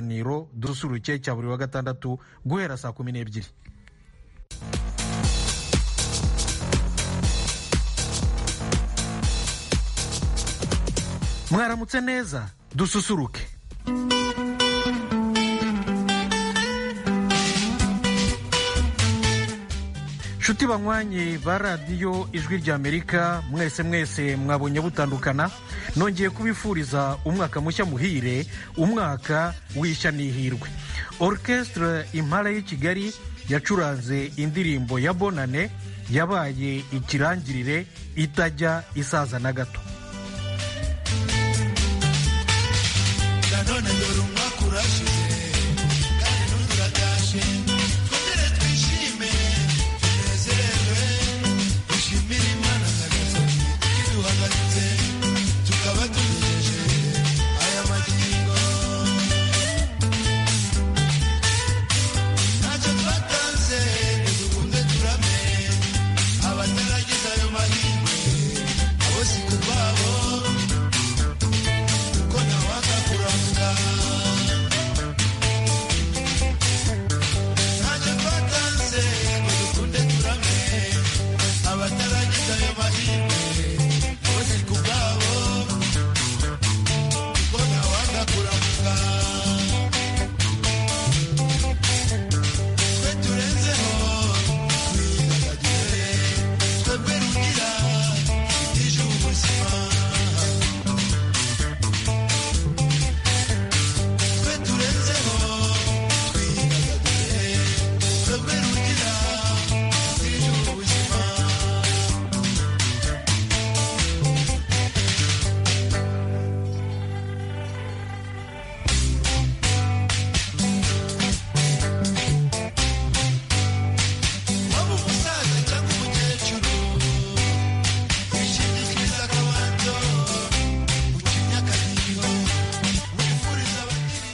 kiganiro dususuruke cya buri wa gatandatu guhera saa kumi n'ebyiri mwaramutse neza dususuruke nshuti banywanyi ba radiyo ijwi ry'amerika mwese mwese mwabonye butandukana nongeye kubifuriza umwaka mushya muhire umwaka w'ishya n'ihirwe orchestre impala y'i kigali yacuranze indirimbo ya bonane yabaye ikirangirire itajya isaza na gato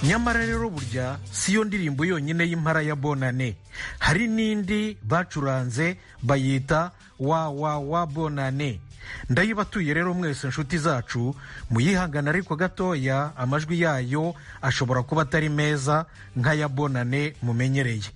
nyamara rero burya si yo ndirimbo yonyine y'impara ya bonane hari n'indi bacuranze bayita wa wa wa bonane ndayibatuye rero mwese nshuti zacu muyihangana ariko gatoya amajwi yayo ashobora kuba atari meza nk'aya bonane mumenyereye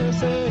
say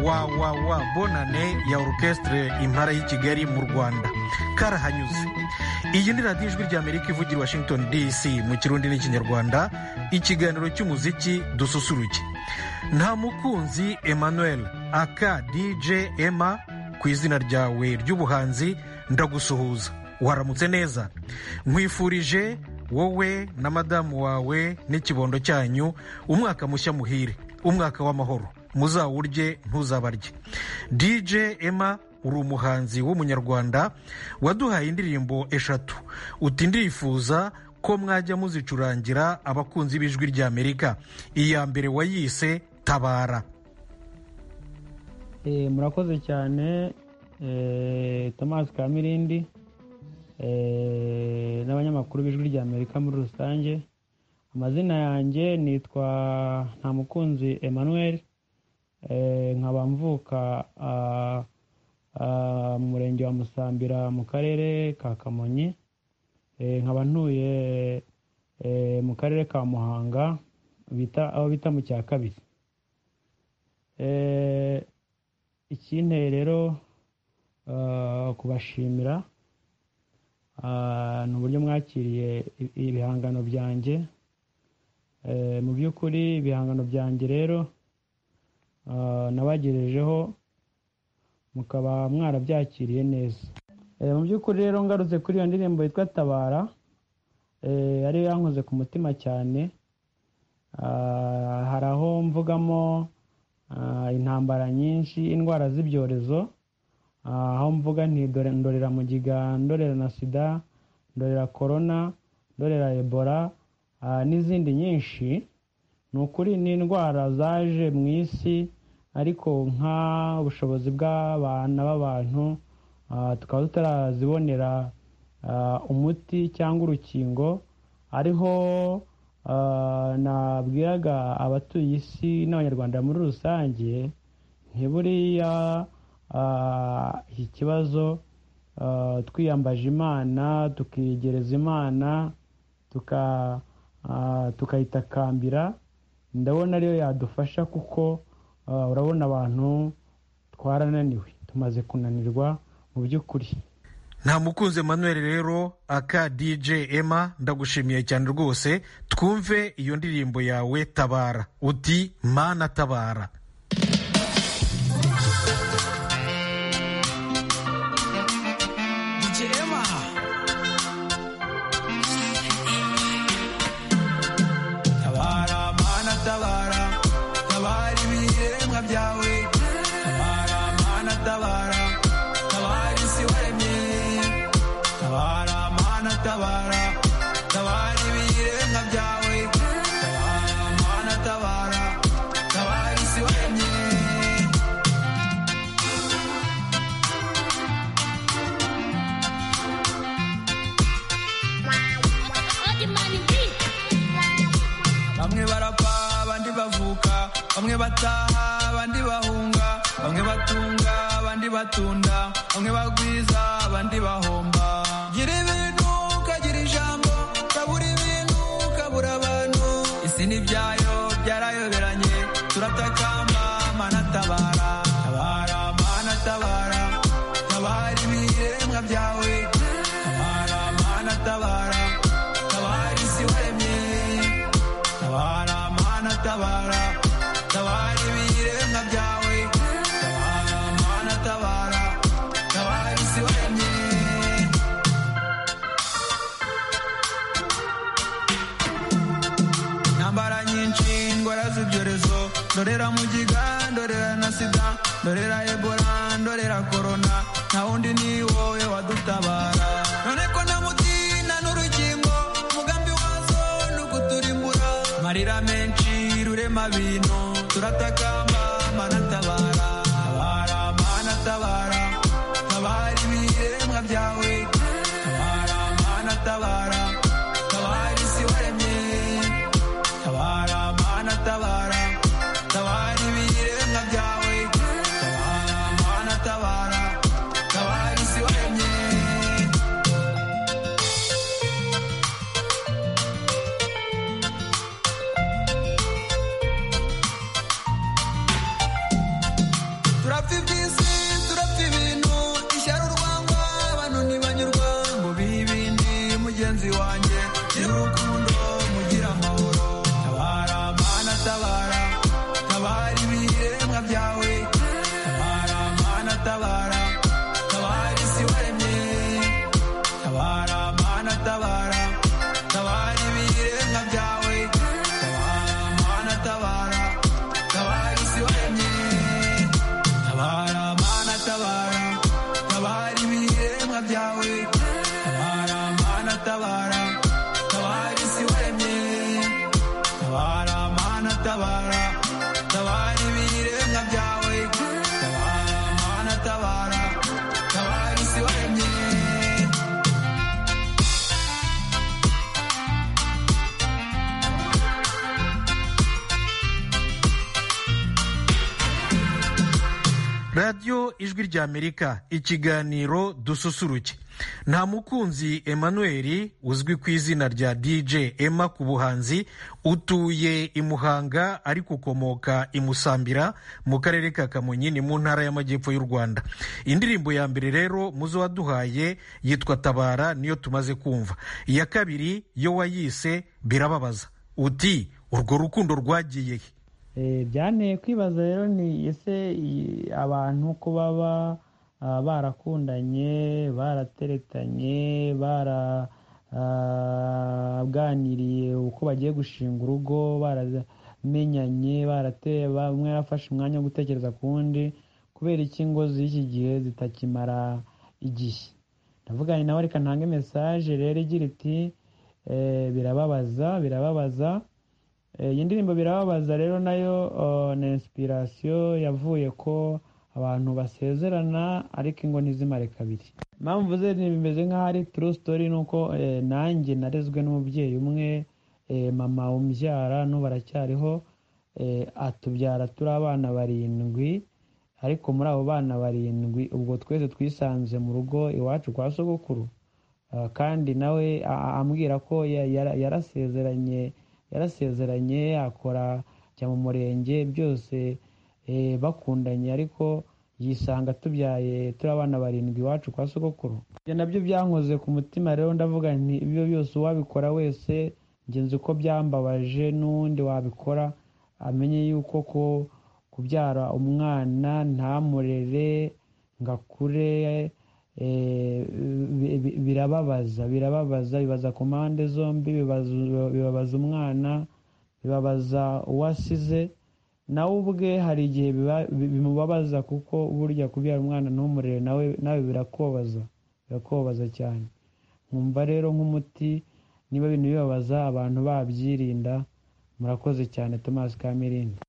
wawawa bonane ya orukestre impara y'i kigali mu rwanda karahanyuze iyi ni radiyo ijwi ry'amerika ivugira i washington dc mu kirundi n'ikinyarwanda ikiganiro cy'umuziki dususuruke nta mukunzi emmanuel aka dj emma ku izina ryawe ry'ubuhanzi ndagusuhuza waramutse neza nkwifurije wowe na madamu wawe n'ikibondo cyanyu umwaka mushya muhire umwaka w'amahoro muzawurye ntuzabarye dj emma uri umuhanzi w'umunyarwanda waduhaye indirimbo eshatu uti ndifuza ko mwajya muzicurangira abakunzi b'ijwi ry'amerika iya mbere wayise tabara murakoze cyane tomasi kamirindi n'abanyamakuru b'ijwi ry'amerika muri rusange amazina yanjye nitwa ntamukunzi emmanuel nkaba mvuka mu murenge wa musambira mu karere ka kamonyi nkaba ntuye mu karere ka muhanga aho bita mu cya kabiri ikinteye rero kubashimira ni uburyo mwakiriye ibihangano byanjye mu by'ukuri ibihangano byanjye rero nabagejejeho mukaba mwarabyakiriye neza mu by'ukuri rero ngarutse kuri iyo ndirimbo yitwa tabara ariyo yankoze ku mutima cyane hari aho mvugamo intambara nyinshi indwara z'ibyorezo aho mvuga ndorera mugiga ndorera na sida ndorera korona ndorera ebola n'izindi nyinshi ni ukuri ni indwara zaje mu isi ariko nk'ubushobozi bw'abana b'abantu tukaba tutarazibonera umuti cyangwa urukingo ariho nabwiraga abatuye isi n'abanyarwanda muri rusange ntiburiya iki kibazo twiyambaje imana tukiyegereza imana tukayitakambira ndabona ariyo yadufasha kuko urabona abantu twarananiwe tumaze kunanirwa mu by'ukuri nta mukunzi Emmanuel rero aka dj emma ndagushimiye cyane rwose twumve iyo ndirimbo yawe tabara uti mana tabara bamwe barapfa abandi bavuka bamwe bataha abandi bahunga bamwe batunga abandi batunda bamwe bagwiza abandi bahomba gira ibintu ukagira ijambo kabura ibintu kabura abantu isi n'ibyayo byarayoberanye turatakamba mana tabara tabara mana tabara tabara ibiremwa byawe tabara mana tabara tabara isi waremye tabara mana tabara tabara ibiremwa byawe tabara mana tabara tabara isi waremye intambara nyinshi indwara z'ibyorezo ndorera mugiga ndorera na sida ndorera ebola ndorera korona nta wundi ni wowe wadutabara none ko nta muti nta n'urukingo umugambi wazo ni ukuturimbura amarira menshi rurema bintu turatakamba mana tabara tabara mana tabara tabara ibiremwa byawe tabara mana tabara tabara isi waremye tabara mana tabara tabara ibiremwa byawe tabara mana tabara tabara isi waremye tabara tabara ibiremwa byawe tabara mana tabara tabara isi waremye tabara mana tabara tabara ibiremwa byawe tabara mana tabara tabara isi waremye radiyo ijwi ry'amerika ikiganiro dususuruke nta mukunzi emmanuel uzwi ku izina rya dj emma ku buhanzi utuye i muhanga ariko ukomoka i musambira mu karere ka kamonyi ni mu ntara y'amajyepfo y'u rwanda indirimbo ya mbere rero mu zo waduhaye yitwa tabara niyo tumaze kumva iya kabiri yo wayise birababaza uti urwo rukundo rwagiye he Eh, byanteye kwibaza rero ni ese i- abantu ko baba ah, barakundanye barateretanye baraganiriye uko bagiye gushinga urugo baramenyanye barate- ba- umwe yarafashe umwanya wo gutekereza ku wundi kubera iki ngo z'iki gihe zitakimara igihe ndavuganye nawe reka ntange mesaje rero igira iti eh, birababaza birababaza Eh, iyi ndirimbo birababaza rero nayo oh, ni inspiration yavuye ko abantu basezerana ariko ingo ntizimare kabiri impamvu ze ni- bimeze nk'aho ari true story ni uko eh, nanjye narezwe n'umubyeyi umwe eh, mama umbyara n'ubu aracyariho eh, atubyara turi abana barindwi ariko muri abo bana barindwi ubwo twese twisanze mu rugo iwacu kwa sogokuru Ah, kandi nawe a- ambwira ko ya- yara- yarasezeranye yarasezeranye akora ajya mu murenge byose eh, bakundanye ariko yisanga tubyaye turi abana barindwi iwacu kwa sogokuru ibyo nabyo byankoze ku mutima rero ndavuga nti ibyo byose uwabikora wese njye nzi ko byambabaje n'uwundi wabikora amenye yuko ko kubyara umwana ntamurere ngo akure eh, bi- bi- birababaza birababaza bibaza ku mpande zombi bibaza- bibabaza umwana bibabaza uwasize nawe ubwe hari igihe biba- bi- bimubabaza kuko burya kubyara umwana ntumurere nawe nawe birakubabaza birakubabaza cyane nkumva rero nk'umuti niba bintu bibabaza abantu babyirinda murakoze cyane thomas kamirindi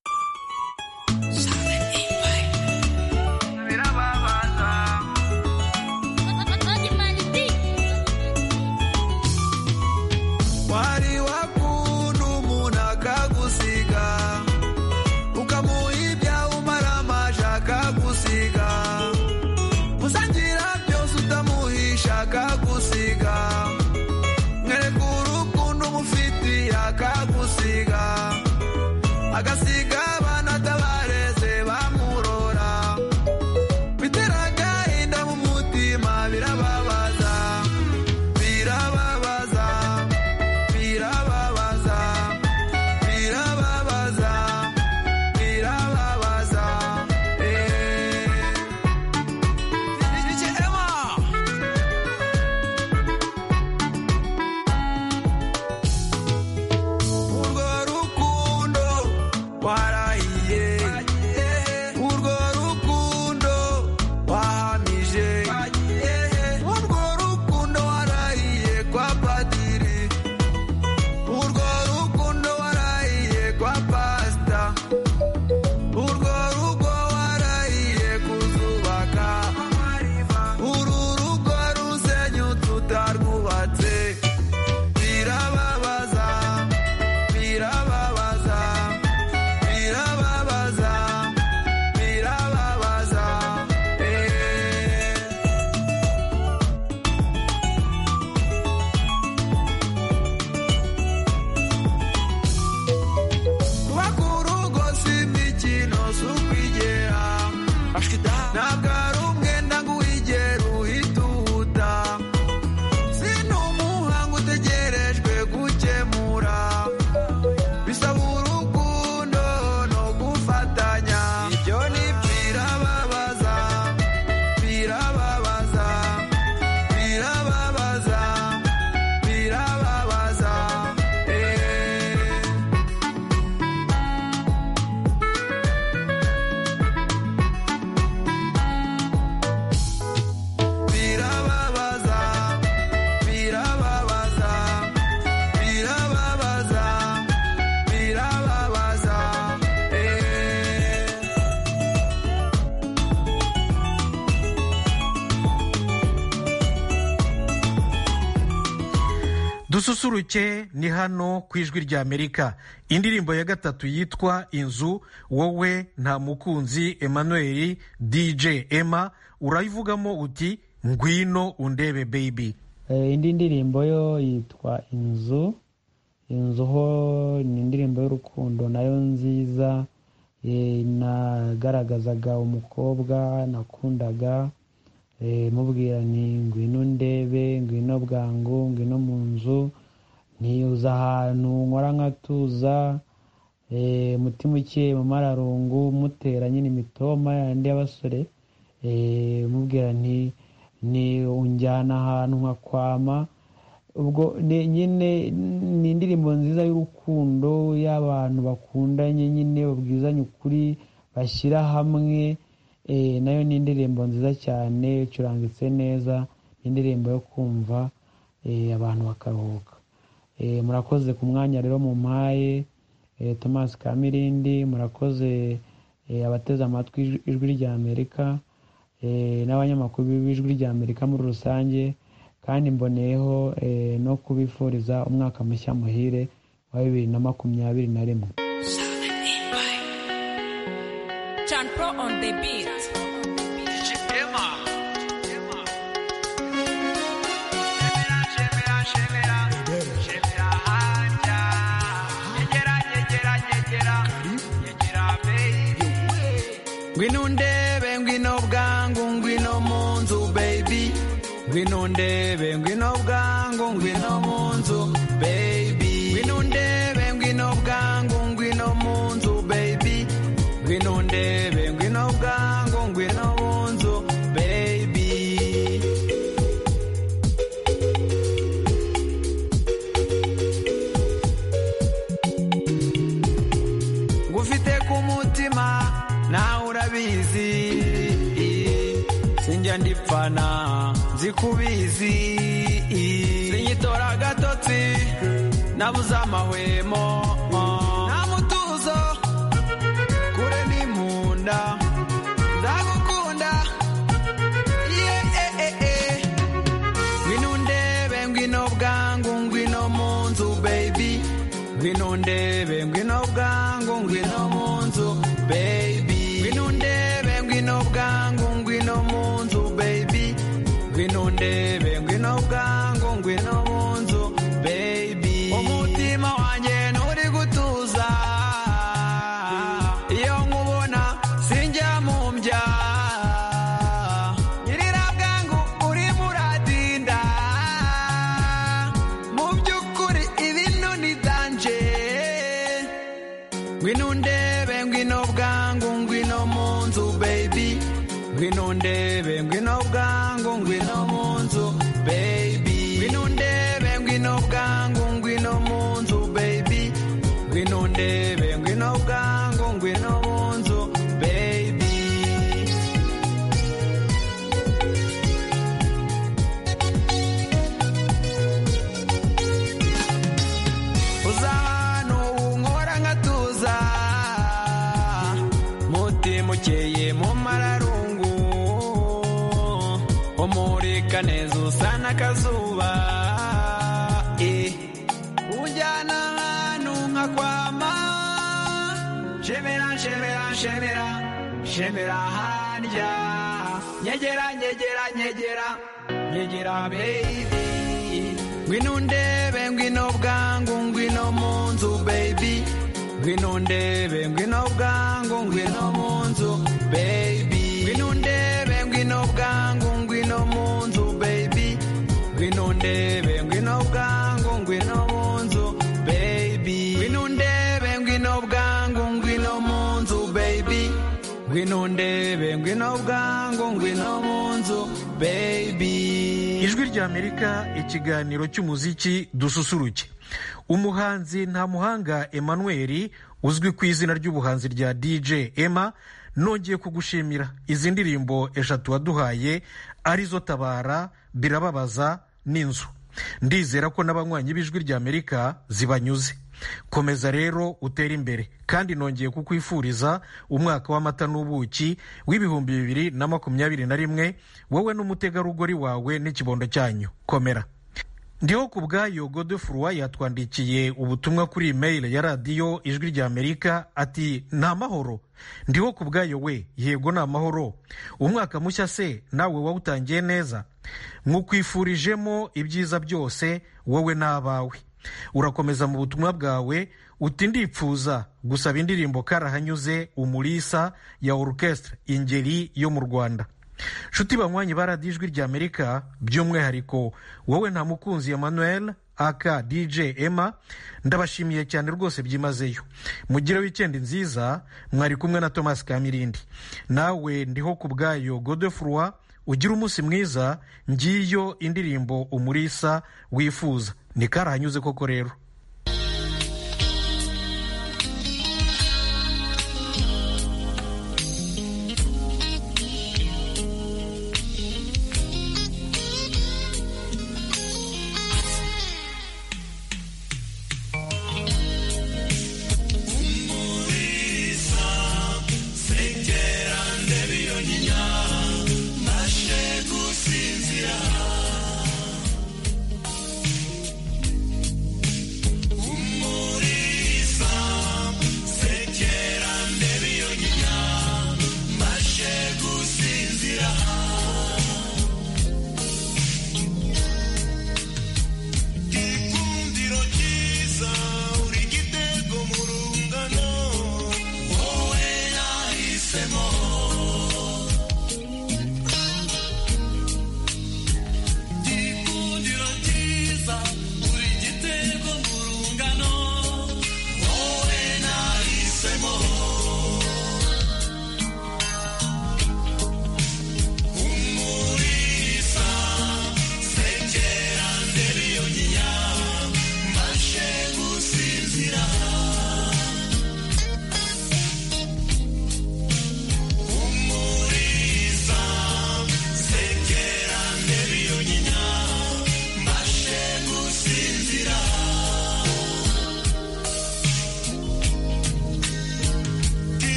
wari wakunda umuntu akagusiga ukamuha ibyawe amaje akagusiga usangira byose utamuhisha akagusiga mwereka urukundo umufitiye akagusiga agasiga abana atabareze bamurora bitera agahinda mu mutima birababaza birababaza birababaza birababaza birababaza urwo rukundo dususuruke ni hano ku ijwi ry'amerika indirimbo ya gatatu yitwa inzu wowe nta mukunzi emmanuel dj emma urayivugamo uti ngwino undebe baby indi ndirimbo yo yitwa inzu inzu ho ni indirimbo y'urukundo nayo nziza nagaragazaga umukobwa nakundaga mubwira ni ngwino ndebe ngwino bwangu ngwino mu nzu ntiyuza ahantu nkora nkatuza mutima ukeye mu mararungu mutera nyine imitoma yandi y'abasore mubwira nti ni unjyana ahantu nkakwama ubwo nyine ni indirimbo nziza y'urukundo y'abantu bakundanye nyine babwizanye ukuri bashyira hamwe nayo ni indirimbo nziza cyane icurangitse neza ni indirimbo yo kumva abantu bakaruhuka murakoze ku mwanya rero mu mpaye thomas kamirindi murakoze abateze amatwi ijwi rya amerika n'abanyamakuru b'ijwi rya amerika muri rusange kandi mboneyeho no kubifuriza umwaka mushya muhire wa bibiri na makumyabiri na rimwe ngwino ndebe ngwino bwangu ngwino mu nzu baby ngwino ndebe ngwino bwangu ngwino mu nzu baby ngwino ndebe ngwino bwangu ngwino mu nzu baby ngwino ndebe ngwino bwangu ngwino mu nzu baby ngufite ku mutima nawe urabizi sinjya ndipfana zikubizi sinyitora agatotsi nabuze amahwemo nta mutuzo kure ni mu nda ndagukunda yeee ngwino ndebe ngwino bwangu ngwino mu nzu baby ngwino ndebe ngwino bwangu ngwino mu nzu baby ngwino ndebe ngwino bwangu ngwino mu nzu baby ngwino ndebe ngwino bwangu ngwino mu nzu baby umutima wanjye nturi gutuza iyo nkubona sinjya mu mbya nyirira bwangu urimo uradinda mu by'ukuri ibintu ni danje ngwino ndebe ngwino bwangu ngwino mu nzu baby ngwino ndebe ngwino bwangu ngwino mu nzu baby ngwino ndebe ngwino bwangu ngwino mu nzu baby ngwino ndebe ngwino bwangu ngwino mu nzu baby uza hano unkora nkatuza mutima ukeye mu mararungu umurika neza usa n'akazuba eh. unjyana ahantu nkakwama nshemera nshemera nshemera nshemera harya nyegera nyegera nyegera nyegera baby ngwino ndebe ngwino bwangu ngwino mu nzu baby ngwino ndebe ngwino bwangu ngwino mu nzu baby ngwino ndebe ngwino bwangu ngwino mu nzu baby ngwino ndebe ngwino bwangu ngwino mu nzu baby ngwino ndebe ngwino bwangu ngwino mu nzu baby ngwino ndebe ngwino bwangu ngwino mu nzu baby ijwi ry'amerika ikiganiro cy'umuziki dususuruke umuhanzi nta muhanga emmanuel uzwi ku izina ry'ubuhanzi rya dj emma nongeye kugushimira izi ndirimbo eshatu waduhaye arizo tabara birababaza n'inzu ndizera ko n'abanywanyi b'ijwi ry'amerika zibanyuze komeza rero utere imbere kandi nongeye kukwifuriza umwaka w'amata n'ubuki w'ibihumbi bibiri na makumyabiri na rimwe wowe n'umutegarugori wawe n'ikibondo cyanyu komera ndiho ku bwayo gode furuwa yatwandikiye ubutumwa kuri imeyile ya radiyo ijwi rya amerika ati ni amahoro ndiho ku bwayo we yego ni amahoro umwaka mushya se nawe wawutangiye neza mwukwifurijemo ibyiza byose wowe n'abawe urakomeza mu butumwa bwawe uti ndipfuza gusaba indirimbo karahanyuze umulisa ya orukesitire ingeri yo mu rwanda nshuti banywanyi baradiyo ijwi rya amerika by'umwihariko wowe nta mukunzi emmanuel aka dj emma ndabashimiye cyane rwose byimazeyo mugire wikendi nziza mwari kumwe na thomas kamirindi nawe ndiho ku bwayo godefurwa ugire umunsi mwiza ngiyo indirimbo umurisa wifuza ni karahanyuze koko rero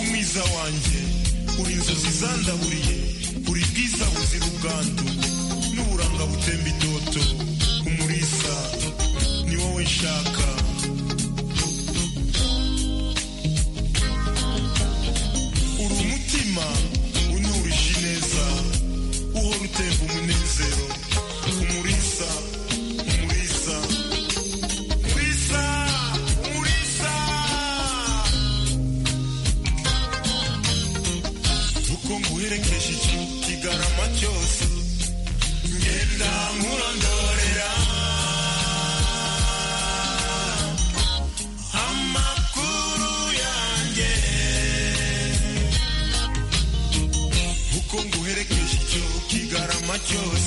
umwiza wanjye uri inzozi zandaburiye uri bwiza buzira ubwandu n'uburanga butemba idoto umurisa ni wowe nshaka uri umutima unurije ineza uhora utemba umunezero umurisa umurisa umurisa umurisa uko nguherekeje iki kigarama cyose ngenda nkurondorera amakuru yanjye uko nguherekeje icyo kigarama cyose